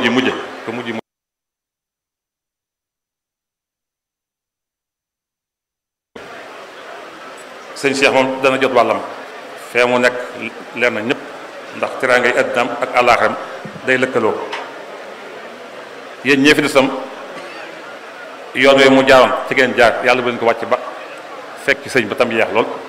mujj mujje ka mujj mujj sëñ Cheikh moom dana jot wàllam fee mu nekk leer na ñëpp ndax teraangay addinaam ak àllaaxam day lëkkaloo yéen ñee fi desam yoon wi mu jaaroon ci ngeen jaar yàlla bu leen ko wàcc ba fekk sëñ ba tam yeex lool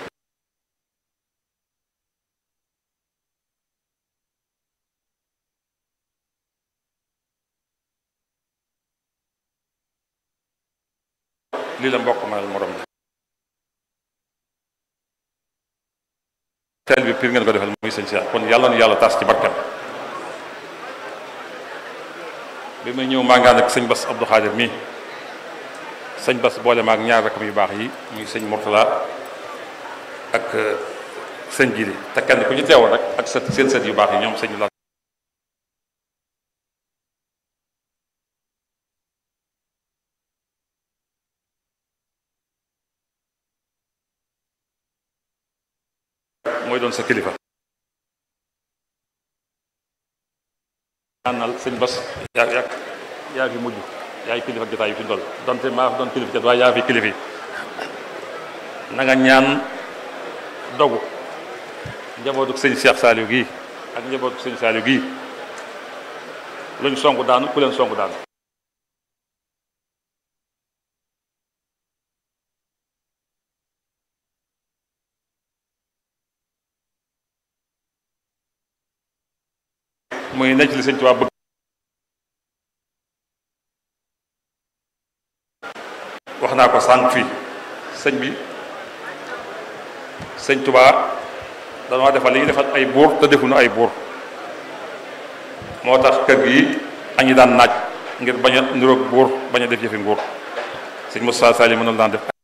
lii la mbokk manal morom la teel bi pir ngeen ko defal muy sëñ Cheikh kon yàlla nu yàlla tas ci barkam bi may ñëw maa ngi ànd ak sëñ Bass Abdou Khadir mii sëñ Bass boole maag ñaar rakam yu baax yi muy sëñ Mourtala ak sëñ Jili te kenn ku ci teewoon rek ak sët seen sët yu baax yi ñoom sëñ la mooy doon sa kilifa ñaanal sëñ Bass yaa yaa yaa fi mujj yaay kilifa jotaay yi fi dool donte maa fi doon kilifa jot waaye yaa fi kilifa yi na nga ñaan dogu njabootu sëñ Cheikh Saliou gii ak njabootu sëñ Saliou gii luñ songu daanu ku leen songu daanu muy nekk li sëñ Tuubaa bëgg wax naa ko sànq fii sëñ bi sëñ Tuubaa danoo defal li ñu defal ay buur te defuñu ay buur moo tax kër gi añi daan naaj ngir bañ a niroog buur bañ a def yëfi nguur sëñ Moussa Sall yi mënul daan def